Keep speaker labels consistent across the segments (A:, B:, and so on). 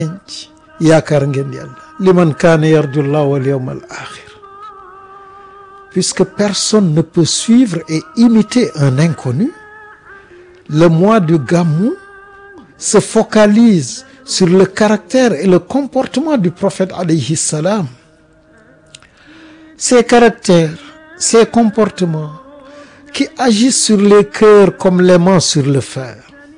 A: yaakaar ngeen yàlla liman kaana yarju llah wal yawm al axir puisque personne ne peut suivre et imiter un inconnu le mois du Gamou se focalise sur le caractère et le comportement du prophète alayhi salam ses caractères ses comportements qui agissent sur les cœurs comme l'aimant sur le fer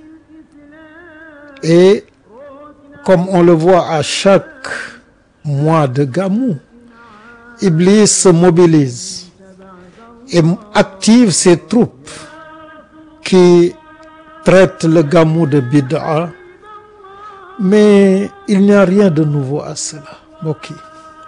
A: et comme on le voit à chaque mois de Gamou Iblis se mobilise et active ses troupes qui traitent le Gamou de bid'a mais il n'y a rien de nouveau à cela mbokk yi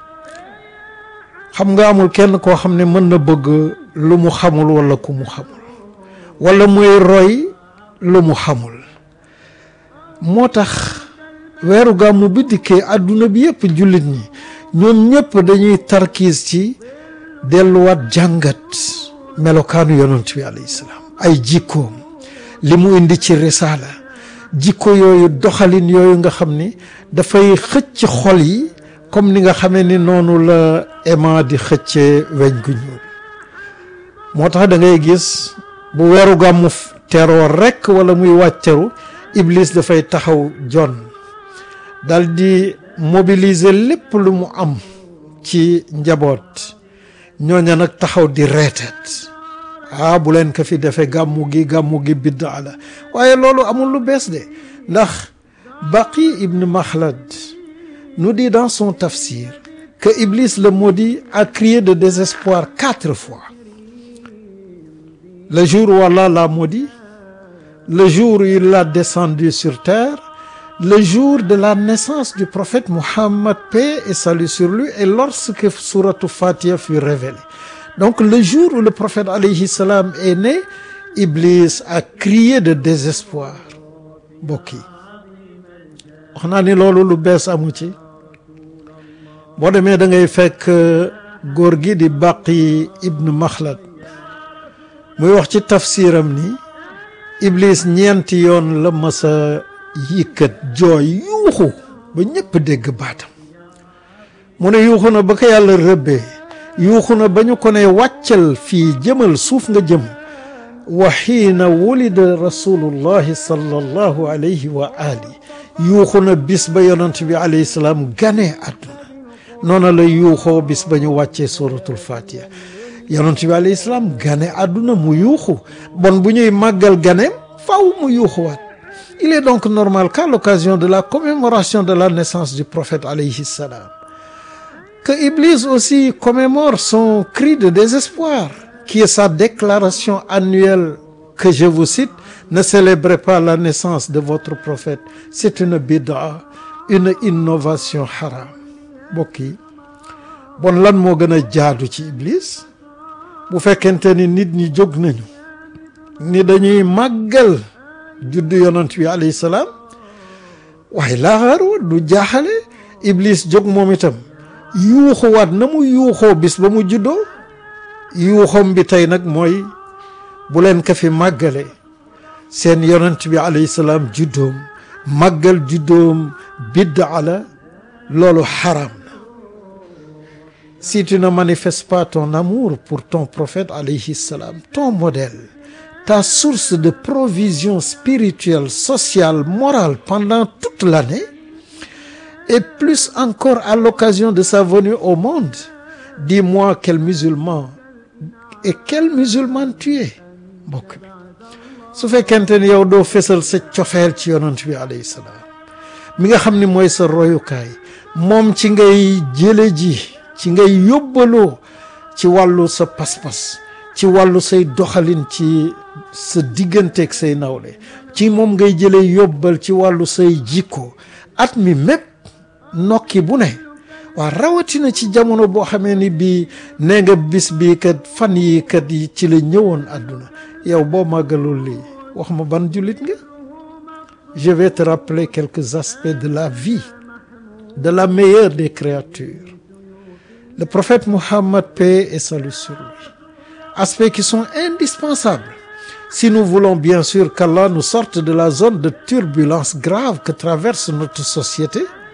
A: xam nga amul kenn koo xam ne mën na bëgg lu mu xamul wala ku mu xamul wala muy roy lu mu xamul moo tax weeru gàmmu bi dikkee àdduna bi yëpp jullit ñi ñoom ñëpp dañuy tarkiis ci delluwaat jàngat melokaanu yonent bi alayhi salaam ay jikkoom li mu indi ci risaala jikko yooyu doxalin yooyu nga xam ni dafay xëcc xol yi comme ni nga xamee ni noonu la aimant di xëccee weñ gu ñuul moo tax da ngay gis bu weeru gàmmu teroo rekk wala muy wàcceru Iblis dafay taxaw jon dal di mobiliser lépp lu mu am ci njaboot ñooña nag taxaw di reeteet ah bu leen ko fi defee gàmmu gi gàmmu gi biddaa la waaye loolu amul lu bees de ndax Baqi ibn Makhlad nous dit dans son tafsir que Iblis le maudit a crié de désespoir quatre fois le jour où Allah l'a maudit le jour où il l'a descendu sur terre le jour de la naissance du prophète Muhammad paix et salut sur lui et lorsque sourate Fatiha fut révélée donc le jour où le prophète alayhi salam est né Iblis a crié de désespoir mbokk yi wax naa ni loolu lu bees amu ci boo demee da ngay fekk góor gi di Baqi ibn Makhlad muy wax ci tafsiram ni Iblis ñeenti yoon la masa yikkat jooy yuuxu ba ñëpp dégg baatam mu ne yuuxu na ba ko yàlla rëbbee yuuxu na ba ñu ko ne wàccal fii jëmal suuf nga jëm wa xiina wulida rasulullahi sallallahu alayhi wa ali yuuxu na bis ba yonent bi alayhi salaam gane àdduna noona la yuuxoo bis ba ñu wàccee suratul fatiha yonent bi alayhi salaam gane àdduna mu yuuxu bon bu ñuy màggal ganeem faw mu yuuxuwaat il est donc normal qu'à l'occasion de la commémoration de la naissance du prophète alayhi salam que Iblis aussi commémore son cri de désespoir qui est sa déclaration annuelle que je vous cite ne célébrez pas la naissance de votre prophète c'est une bid'a une innovation haram mbokk yi bon lan moo gën a jaadu ci Iblis bu fekkente ni nit ñi jóg nañu ni dañuy màggal juddu yonent bi alayhi salaam waaye laaxaru du jaaxale Iblis jóg moom itam yuuxuwaat na mu yuuxoo bis ba mu juddoo yuuxoom bi tey nag mooy bu leen ko fi màggale seen yonent bi alayhi salaam juddoom màggal juddoom biddaa la loolu xaram na si tu ne manifestes pas ton amour pour ton prophète alayhi salam ton modèle ta source de provision spirituelle sociale morale pendant toute l'année et plus encore à l'occasion de sa venue au monde dis-moi quel musulman et quel musulman tu es mbokk bi su fekkente ni yow doo fesal sa cofeel ci yonent bi alayhi salaam mi nga xam ni mooy sa royukaay moom ci ngay jële ji ci ngay yóbbaloo ci wàllu sa pas-pas ci wàllu say doxalin ci sa digganteeg say nawle ci moom ngay jëlee yóbbal ci wàllu say jikko at mi mépp nokki bu ne waa rawatina ci jamono boo xamee ni bii nee nga bis bii kat fan yi kat yi ci la ñëwoon àdduna yow boo màggalul lii wax ma ban jullit nga je vais te rappeler quelques aspects de la vie de la meilleure des créatures le prophète Muhammad paix et salut sur lui aspects qui sont indispensables si nous voulons bien sûr qu'Allah nous sorte de la zone de turbulence grave que traverse notre société